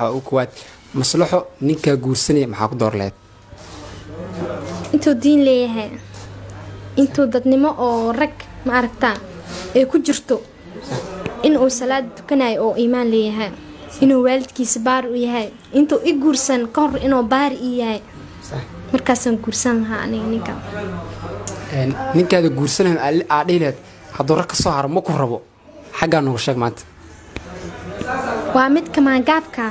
waxaa u kowaad maslaxo ninkaa guursanaya maxaa ku door leed intuu diin leeyahay intuu dadnimo oo rag ma aragtaa ay ku jirto inuu salaad tukanayo oo iimaan leeyahay inuu waalidkiisa baari u yahay intuu i guursan ka hor inuu baari i yahay markaasaan guursan lahaa aniga ninka ninkaada guursanayn aa dhihi lehed hadduu rag ka soo haro ma ku rabo xaggaa nooga sheeg maanta waa midka maangaabka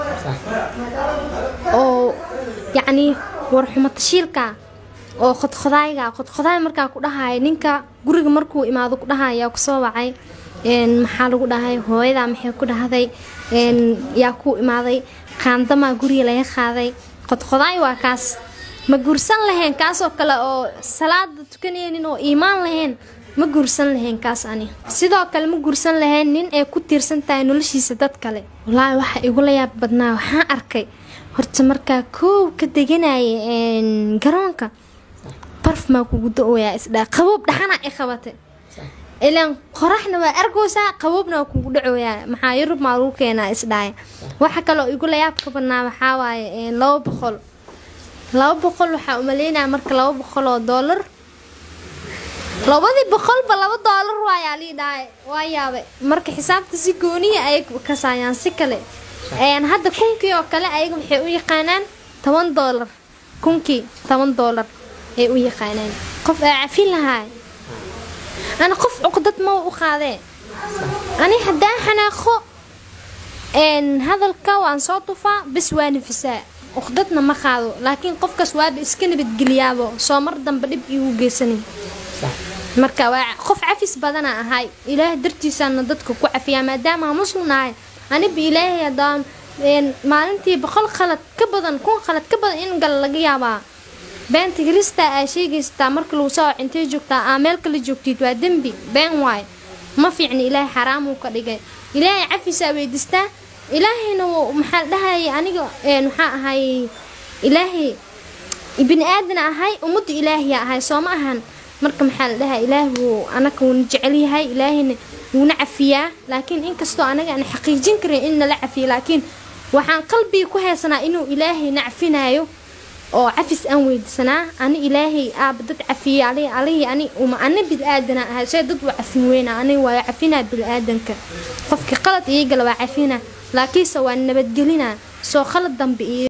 oo yacnii warxumo tashiilka oo khodkhodaayga khodkhodaay markaa ku dhahaya ninka guriga markuu imaado ku dhahaya kusoo wacay maxaa lagu dhahay hooyadaa maxay ku dhahday yaa kuu imaaday qaandamaa guriga laga qaaday khodkhodaay waa kaas ma guursan lahayn kaasoo kale oo salaada tukanaynin oo iimaan lahayn ma guursan lahayn kaas ani sidoo kale ma guursan lahayn nin ay ku tiirsan tahay noloshiisa dad kale wallaahi waxaa igula yaab badnaa waxaan arkay horta markaa koow ka deganaya garoonka barfmaa kugu da-ooyaa isdhaa qaboob dhaxanaa i qabatay ilaan qoraxna waa argoosaa qaboobna waa kugu dhacooyaa maxaa yurub maa lagu keenaa isdhaaya waxa kaloo igula yaab ka badnaa waxaa waaye laba boqol laba boqol waxaa umaleynaya marka laba boqol oo doolar labadii boqolba laba doolar waayaa lii dhahay waa yaabay marka xisaabta si gooniya ayay kasaayaan si kale hadda kunkii oo kale ayaga waxay u yaqaanaan toban doolar kunkii toban doolar ay u yaqaanaan qof aa cafin lahaay ana qof cuqdad ma u qaadee ani haddaan xanaaqo hadalka waan soo tufaa bis waa nafisaa uqdadna ma qaado laakiin qofkaas waaba iska nabadgeliyaabo soo mar dambe dhib iigu geysanin marka waa qof cafis badana ahay ilaahay dartiisaana dadka ku cafiyaa maadaama muslim ahay aniba ilaahay hadaa maalintii boqol khalad ka badan kun khalad ka badan in gal laga yaabaa beenta kirista aa sheegaysataa marka lagu soo intay joogtaa aa meel kala joogtid waa dembi been waay ma fiicni ilaahay xaraamuu ka dhigay ilaahay cafisaa weydiistaa ilaahayna maxaa dhahayay aniga maxaa ahay ilaahay bini aadana ahay ummadda ilaahiya ahay soo ma ahan marka maxaa la dhahaa ilaahi wuu anaga wuuna jecel yahay ilaahayna wuuna cafiyaa laakiin inkastoo anaga aan xaqiijin karin in nala cafiyo laakiin waxaan qalbiga ku haysanaa inuu ilaahayna cafinayo oo cafis aan weydiisanaa ani ilaahay aaba dad cafiyey alihii ani uma ana bili-aadana ahay see dad waa cafin weyna aniga waa cafinaa bili-aadanka qofkii qalad iyagala waa cafina laakiinse waa nabadgelinaa soo qalad dambe iyo